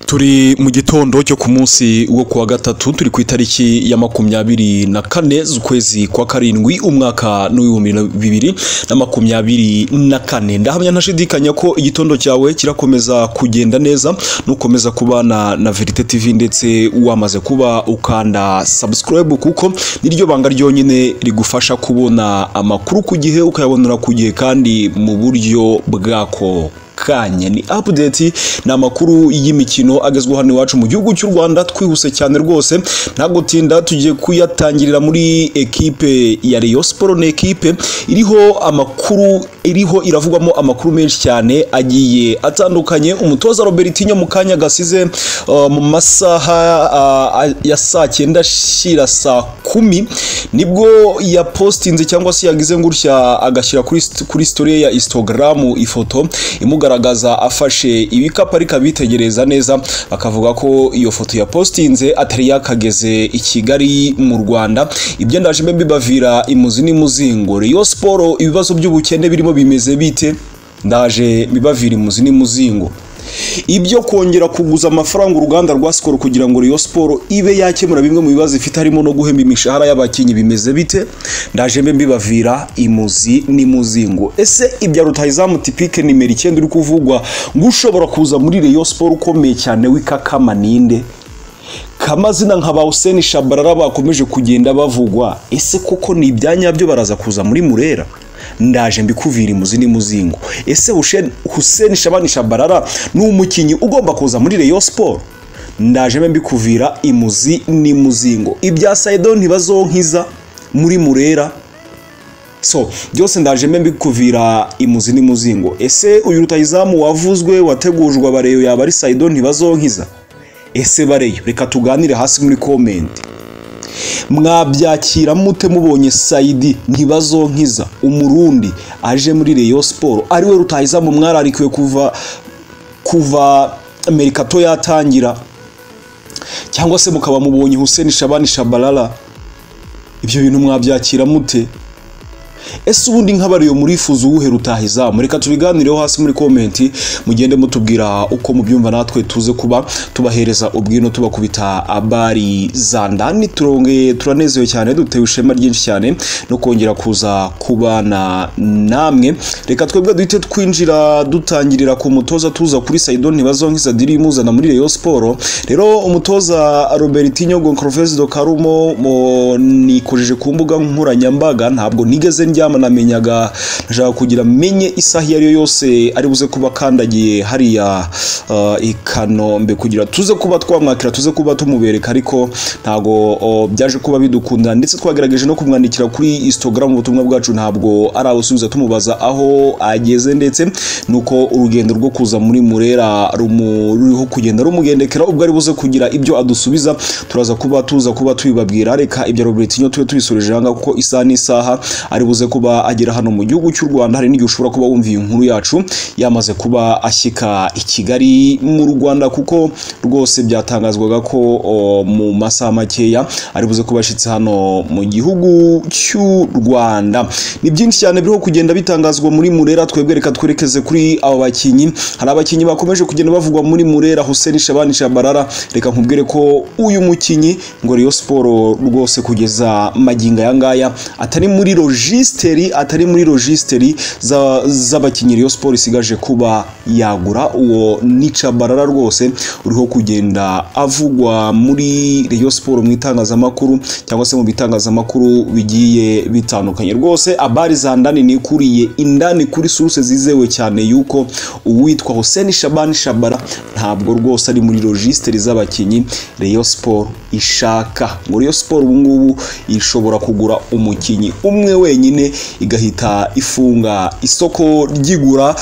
turi mu gitondo cyo ku munsi wo kuwa gatatu turi ku itariki ya makumyabiri na kane z'ukwezi kwa karindwi umwaka n'ibihumbi bibiri na makumyabiri na kane ndahamya ntashidikanya ko igitondo cyawe kirakomeza kugenda neza nukomeza kubana na verite tv ndetse wamaze kuba ukanda subscribe kuko niryo banga ryonyine rigufasha kubona amakuru ku gihe ukayabonera ku gihe kandi mu buryo bwako kanya ni update ni amakuru y'imikino agezweho hano iwacu mu gihugu cy'u rwanda twihuse cyane rwose nta gutinda tugiye kuyatangirira muri ekipe ya Rayon Sport ni ekipe iriho amakuru iriho iravugwamo amakuru menshi cyane agiye atandukanye umutoza Robertinho mu kanya gasize uh, mu masaha uh, ya saa cyenda shira saa kumi nibwo yapostinze cyangwa se yagize ngutya agashyira kuri, kuri story ya Instagram ifoto imuga kugaragaza afashe ibikapu ariko abitegereza neza akavuga ko iyo foto ya postinze atari yakageze i Kigali mu Rwanda ibyo ndaje mbibavira imuzi n'imuzingo Rayon Sport ibibazo by'ubukene birimo bimeze bite ndaje bibavira imuzi n'imuzingo ibyo kongera kuguza amafaranga uruganda rwa sikoro kugira ngo Rayon Sport ibe yakemura bimwe mu bibazo ifite harimo no guhemba imishahara y'abakinnyi bimeze bite ndaje mbe mbibavira imuzi n'imuzingo ese ibya rutayizamu tipike nimero icyenda uri kuvugwa ngo ushobora kuza muri Rayon Sport ukomeye cyane w'ikakama ninde kamazina nka ba Hussein Shabarara bakomeje kugenda bavugwa ese koko ni ibyanyabyo baraza kuza muri Murera ndaje mbikuvira imuzi n'imuzingo ese Hussein Shabani Shabarara ni umukinnyi ugomba kuza muri Rayon Sport ndaje mbikuvira imuzi n'imuzingo ibya Saido ntibazonkiza muri Murera so byose ndaje mbikuvira imuzi n'imuzingo ese uyu rutayizamu wavuzwe wategujwe abareyo yaba ari Saido ntibazonkiza ese bareyo reka tuganire hasi muri komenti mwabyakira mute mubonye sayidi ntibazonkiza umurundi aje muri Rayon Sport ariwe rutayizamu mwararikiwe kuva kuva merikato yatangira cyangwa se mukaba mubonye Hussein Shabani Shabalala ibyo bintu mwabyakira mute ese ubundi nk'abariyo murifuza uwuhe rutahizamu reka tubiganireho hasi muri komenti mugende mutubwira uko mubyumva natwe tuze kuba tubahereza ubwino tubakubita abari za ndani turongeye turanezewe cyane dutewe ishema ryinshi cyane no kongera kuza kubana namwe reka twebwe duhite twinjira dutangirira ku mutoza tuza kuri Saido ntibazonkiza diri imuzana muri Rayon Sport rero umutoza Robertinho Goncalves do Karumo nikojeje ku mbuga nkoranyambaga ntabwo nigeze ndyama namenyaga nashaka kugira menye isaha iyo ari yo yose ari buze kuba akandagiye hariya i kanombe kugira tuze kuba twamwakira tuze kuba tumubereka ariko ntabwo byaje kuba bidukunda ndetse twagerageje no kumwandikira kuri instagram ubutumwa bwacu ntabwo arabusubiza tumubaza aho ageze ndetse nuko urugendo rwo kuza muri murera ruriho kugenda rumugendekera ubwo ari buze kugira ibyo adusubiza turaza kuba tuza kuba tubibabwira reka ibya robertinho tube tubisoreje hanga kuko isaha n'isaha ari buze kuba agera hano mu gihugu cy'u Rwanda hari n'igihe ushobora kuba wumva inkuru yacu yamaze kuba ashyika i Kigali mu Rwanda kuko rwose byatangazwaga ko mu masaha makeya ari buze kuba ashyitse hano mu gihugu cy'u Rwanda ni byinshi cyane biriho kugenda bitangazwa muri Murera twebwe reka twerekeze kuri aba bakinnyi hari abakinnyi bakomeje kugenda bavugwa muri Murera Hussein Shabani Shabarara reka nkubwire ko uyu mukinnyi ngo Rayon Sport rwose kugeza maginga yangaya atari muri logis registeri atari muri registeri z'abakinnyi Rayon Sport isigaje kuba yagura uwo nica barara rwose uriho kugenda avugwa muri Rayon Sport mu itangazamakuru cyangwa se mu bitangazamakuru bigiye bitandukanye rwose abari za ndani nikuriye indani kuri source zizewe cyane yuko uwitwa Hussein Shabani Shabara ntabwo rwose ari muri registeri z'abakinnyi Rayon Sport ishaka ngo Rayon Sport ubu ngubu ishobora kugura umukinnyi umwe wenyine igahita ifunga isoko ryigura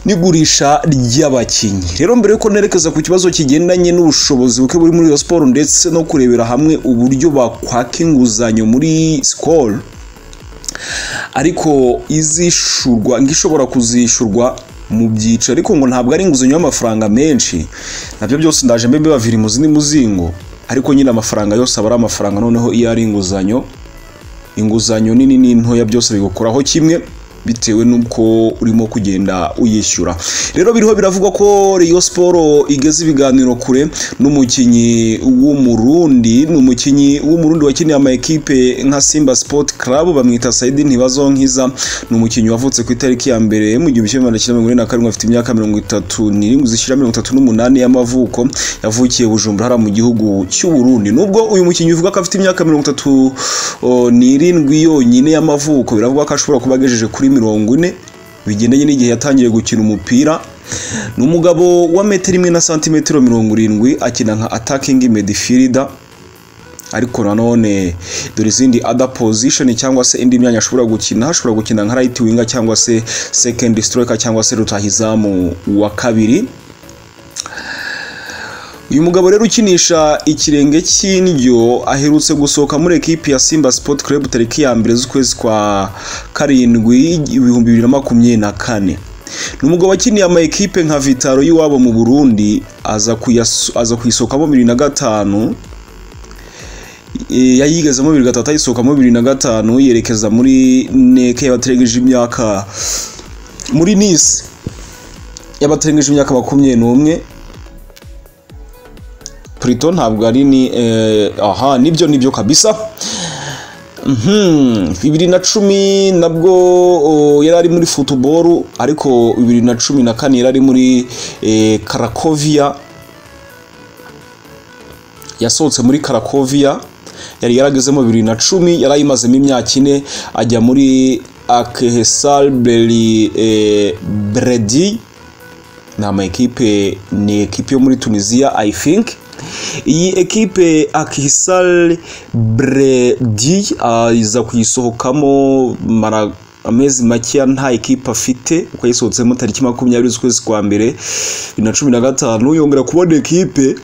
n'igurisha ry'abakinnyi rero mbere yuko nerekeza ku kibazo kigendanye n'ubushobozi buke buri muri iyo siporo ndetse no kurebera hamwe uburyo bakwaka inguzanyo muri sikoro ariko izishurwa ngo ishobora kuzishurwa mu byiciro ariko ngo ntabwo ari inguzanyo y'amafaranga menshi nabyo byose ndaje mbe bibavira imuzi n'umuzingo ariko nyine amafaranga yose aba ari amafaranga noneho iyo ari inguzanyo inguzanyo nini n'intoya byose bigukoraho kimwe bitewe n'uko urimo kugenda uyishyura rero biriho biravugwa ko Rayon siporo igeze ibiganiro kure n'umukinnyi w'umurundi ni umukinnyi w'umurundi wakiniye ama ekipe nka simba sport club bamwita sayidi ntibazonkiza ni umukinnyi wavutse ku itariki ya mbere mu gihumbi kimwe magana cyenda mirongo ine na karindwi afite imyaka mirongo itatu n'irindwi zishyira mirongo itatu n'umunani y'amavuko yavukiye bujumbura hariya mu gihugu cy'uburundi nubwo uyu mukinnyi uvuga ko afite imyaka mirongo itatu o, n'irindwi yonyine y'amavuko biravugwa ko ashobora kuba agejeje kuri mirongo ine bigendanye n'igihe yatangiye gukina umupira ni umugabo wa metero imwe na santimetero mirongo irindwi akina nka atakingi medifirida ariko nanone dore izindi other position cyangwa se indi myanya ashobora gukina ashobora gukina nka right winger cyangwa se second striker cyangwa se rutahizamu wa kabiri uyu mugabo rero ukinisha ikirenge cy'indyo aherutse gusohoka muri ekipi ya simba sport club tariki ya mbere z'ukwezi kwa karindwi ibihumbi bibiri na makumyabiri na kane ni umugabo wakiniye ama ekipe nka vitaro y'iwabo mu burundi aza kuyas- aza kuyisohokamo bibiri na gatanu e, yayigezemo bibiri gatatu ayisohokamo bibiri na gatanu yerekeza muri neke y'abategereje imyaka muri nisi y'abategereje imyaka makumyabiri n'umwe Prito ntabwo ari ni eh, aha nibyo nibyo kabisa Mhm, bibiri na cumi nabwo o, yari ari muri futuboro ariko bibiri na cumi na kane yari ari muri eh, karakovia yasohotse muri karakovia yari yaragezemo bibiri na cumi yari ayimazemo imyaka ine ajya muri akehesal beri eh, bredi ni ama ekipe ni ekipe yo muri tunisiya i think iyi ekipe akisal bredi aza kuyisohokamo mara amezi makeya nta ekipe afite kuko yayisohotsemo tariki makumyabiri z'ukwezi kwa mbere bibiri na cumi na gatanu yongera kubona ekipe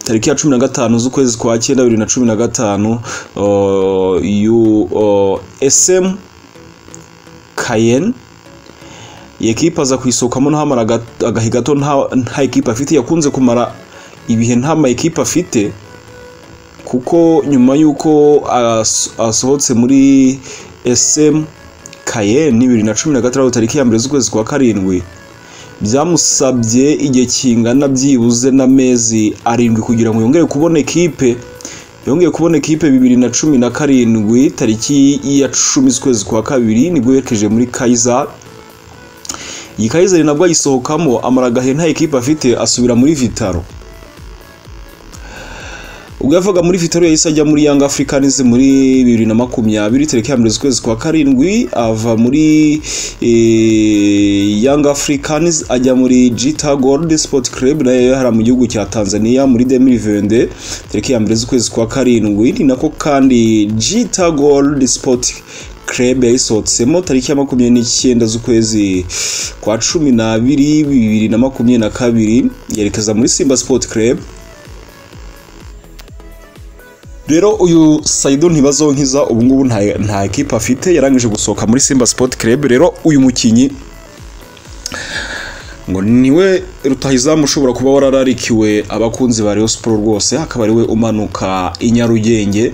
tariki ya cumi na gatanu z'ukwezi kwa cyenda bibiri na cumi na gatanu uh, yu uh, sm kayen iyi ekipa aza kuyisohokamo ntahamara aga- agahe gato nta nta ekipe afite yakunze kumara ibihe nta ma ekipe afite kuko nyuma y'uko as- asohotse muri SM Cayenne bibiri na cumi na gatandatu tariki ya mbere z'ukwezi kwa karindwi byamusabye igihe kingana byibuze n'amezi arindwi kugira ngo yongere kubona ekipe yongeye kubona ekipe bibiri na cumi na karindwi tariki ya cumi z'ukwezi kwa kabiri nibwo yerekeje muri Kaizer iyi Kaizer nabwo ayisohokamo amara agahe nta ekipe afite asubira muri Vitaro ubwo yavaga muri vitaro yahise ajya muri yanga africanis muri bibiri na makumyabiri tariki ya mbere z'ukwezi kwa karindwi ava muri yanga africanis ajya muri gita gold sport club nayo hari mu gihugu cya tanzania muri 2020 tariki ya mbere z'ukwezi kwa karindwi ni nako kandi gita gold sport club yayisohotsemo tariki ya makumyabiri n'icyenda z'ukwezi kwa cumi n'abiri bibiri na makumyabiri na kabiri yerekeza muri simba sport club rero uyu sayido ntibazonkiza ubu ngubu nta nta ekipa afite yarangije gusohoka muri simba sport club rero uyu mukinnyi ngo niwe rutahizamu ushobora kuba warararikiwe abakunzi ba Rayon Sport rwose akaba ariwe umanuka i Nyarugenge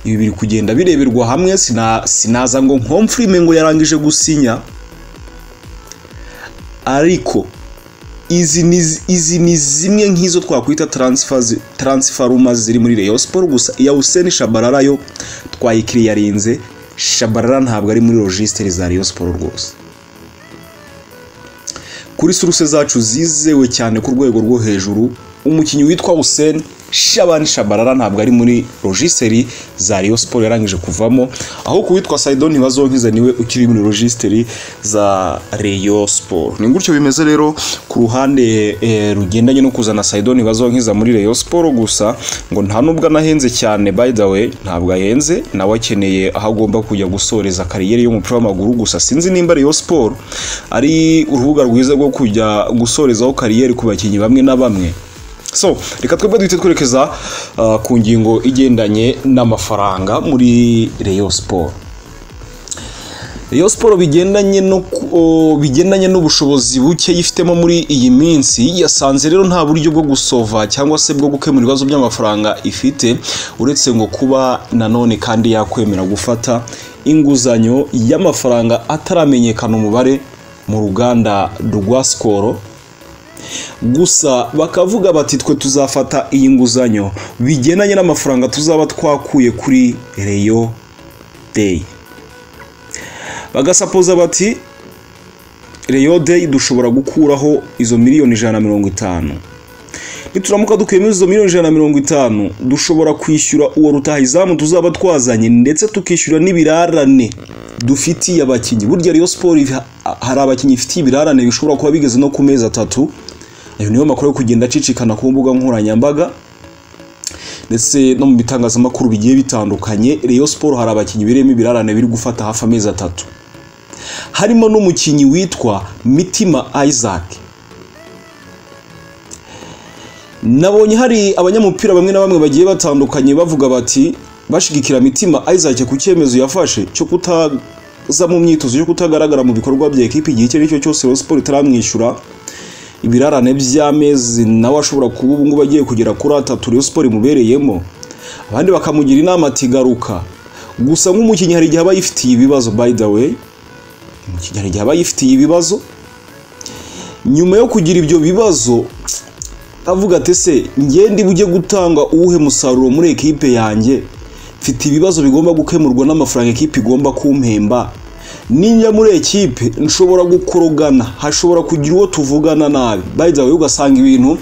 ibi biri kugenda bireberwa hamwe sina sinaza ngo nkomfurime ngo yarangije gusinya ariko izi ni izi ni zimwe nk'izo twakwita transfers transferuma ziri muri Rayon Sport gusa iya Hussein Shabarara yo twayikiriye yarinze Shabarara ntabwo ari muri registre za Rayon Sport rwose kuri suruse zacu zizewe cyane ku rwego rwo hejuru umukinnyi witwa Hussein Shabani Shabarara ntabwo ari muri registre za Rayon Sport yarangije kuvamo aho ku witwa Saidon Ntibazonkiza niwe ukiri muri registre za Rayon Sport ni gutyo bimeze rero ku ruhande eh, rugendanye no kuzana Saidon Ntibazonkiza muri Rayon Sport gusa ngo nta nubwo anahenze cyane by the way ntabwo ahenze nawe akeneye aho agomba kujya gusoreza kariyeri y'umupira w'amaguru gusa sinzi nimba Rayon Sport ari urubuga rwiza rwo kujya gusorezaho kariyeri ku bakinnyi bamwe na bamwe so reka twebwe duhite twerekeza uh, ku ngingo igendanye n'amafaranga muri Rayon Sport Rayon Sport bigendanye no ku- o, bigendanye n'ubushobozi buke yifitemo muri iyi minsi yasanze rero nta buryo bwo gusova cyangwa se bwo gukemura ibibazo by'amafaranga ifite uretse ngo kuba nanone kandi yakwemera gufata inguzanyo y'amafaranga ataramenyekana umubare mu ruganda rwa sikoro gusa bakavuga bati twe tuzafata iyi nguzanyo bigendanye n'amafaranga tuzaba twakuye kuri reyo deyi bagasapoza bati reyo deyi dushobora gukuraho izo miliyoni ijana na mirongo itanu nituramuka dukuyemo izo miliyoni ijana na mirongo itanu dushobora kwishyura uwo rutahizamu tuzaba twazanye ndetse tukishyura n'ibirarane dufitiye abakinnyi burya reyo siporo hari abakinnyi ifitiye ibirarane bishobora kuba bigeze no ku mezi atatu ayo niyo makuru yo kugenda acicikana ku mbuga nkoranyambaga ndetse no mu bitangazamakuru bigiye bitandukanye reyo siporo hari abakinnyi birimo ibirarane biri gufata hafi amezi atatu harimo n'umukinnyi witwa mitima isaac nabonye hari abanyamupira bamwe na bamwe bagiye batandukanye bavuga bati bashigikira mitima isaac ku cyemezo yafashe cyo kutaza mu myitozo yo kutagaragara mu bikorwa bya ekipi igihe icyo ari cyo cyose reyo siporo itaramwishyura ibirarane by'amezi nawe ashobora kuba ubu ngubu agiye kugera kuri atatu reyo siporo imubereyemo abandi bakamugira inama ati garuka gusa nk'umukinnyi hari igihe aba yifitiye ibibazo by the way umukinnyi hari igihe aba yifitiye ibibazo nyuma yo kugira ibyo bibazo avuga ati se ngende bujye gutanga uwuhe musaruro muri ekipe yanjye mfite ibibazo bigomba gukemurwa n'amafaranga ekipe igomba kumpemba ninjya muri ekipe nshobora gukorogana hashobora kugira uwo tuvugana nabi bayidawe ugasanga ibintu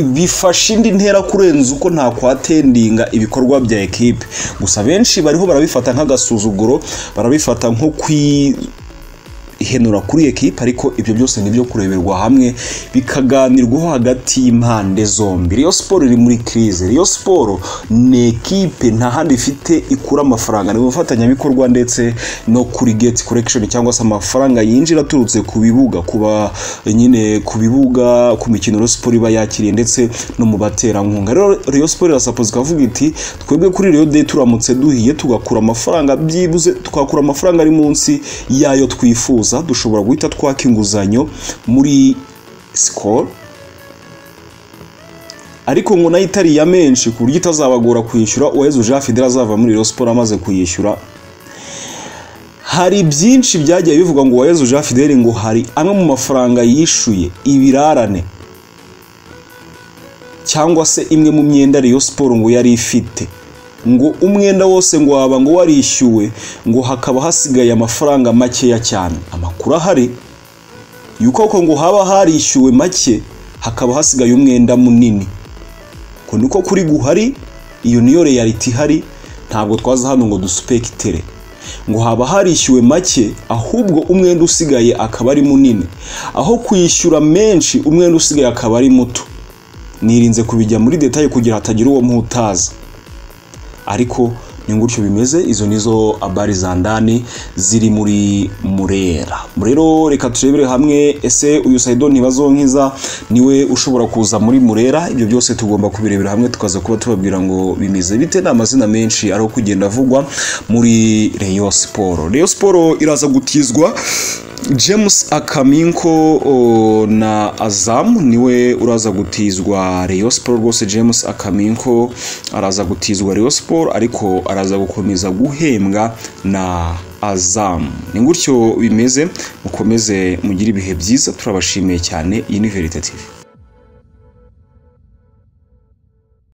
bifasha indi ntera kurenza uko ntakwatendinga ibikorwa bya ekipe gusa benshi bariho barabifata nk'agasuzuguro barabifata nko kwihenura kuri ekipe ariko ibyo byose ni ibyo kureberwa hamwe bikaganirwaho hagati y'impande zombi riyo siporo iri muri kirize riyo siporo ni ekipe nta handi ifite ikura amafaranga ni ubufatanyabikorwa ndetse no kuri geti korekishoni cyangwa se amafaranga yinjira aturutse ku bibuga kuba nyine ku bibuga ku mikino riyo siporo iba yakiriye ndetse no mu baterankunga rero riyo siporo irasapoza ikavuga iti twebwe kuri riyo de turamutse duhiye tugakura amafaranga byibuze twakura amafaranga ari munsi y'ayo twifuza dushobora guhita twaka inguzanyo muri sikoro ariko ngo nayo itari iya menshi ku buryo itazabagora kwishyura uwaheze jean fidel azava muri Rayon siporo amaze kuyishyura hari byinshi byagiye bivuga ngo uwaheze jean fidel ngo hari amwe mu mafaranga yishuye ibirarane cyangwa se imwe mu myenda Rayon siporo ngo yari ifite ngo umwenda wose ngo waba ngo warishyuwe ngo hakaba hasigaye amafaranga makeya cyane amakuru ahari yuko ngo haba harishyuwe make hakaba hasigaye umwenda munini niko kuri guhari iyo niyo reyaliti ihari ntabwo twaza hano ngo dusupekitere ngo haba harishyuwe make ahubwo umwenda usigaye akaba ari munini aho kuyishyura menshi umwenda usigaye akaba ari muto nirinze kubijya muri detaye kugira hatagira uwo muhutaza ariko ni gutyo bimeze izo nizo abari za ndani ziri muri murera rero reka turebere hamwe ese uyu sayido ntibazonkiza niwe ushobora kuza muri murera ibyo byose tugomba kubirebera hamwe tukaza kuba tubabwira ngo bimeze bite ni amazina menshi ariho kugenda avugwa muri reyo siporo reyo siporo iraza gutizwa james akaminko na azamu niwe uraza gutizwa reyo siporo rwose james akaminko araza gutizwa reyo siporo ariko araza gukomeza guhembwa na azamu ni gutyo bimeze mukomeze mugire ibihe byiza turabashimiye cyane iyi ni veritative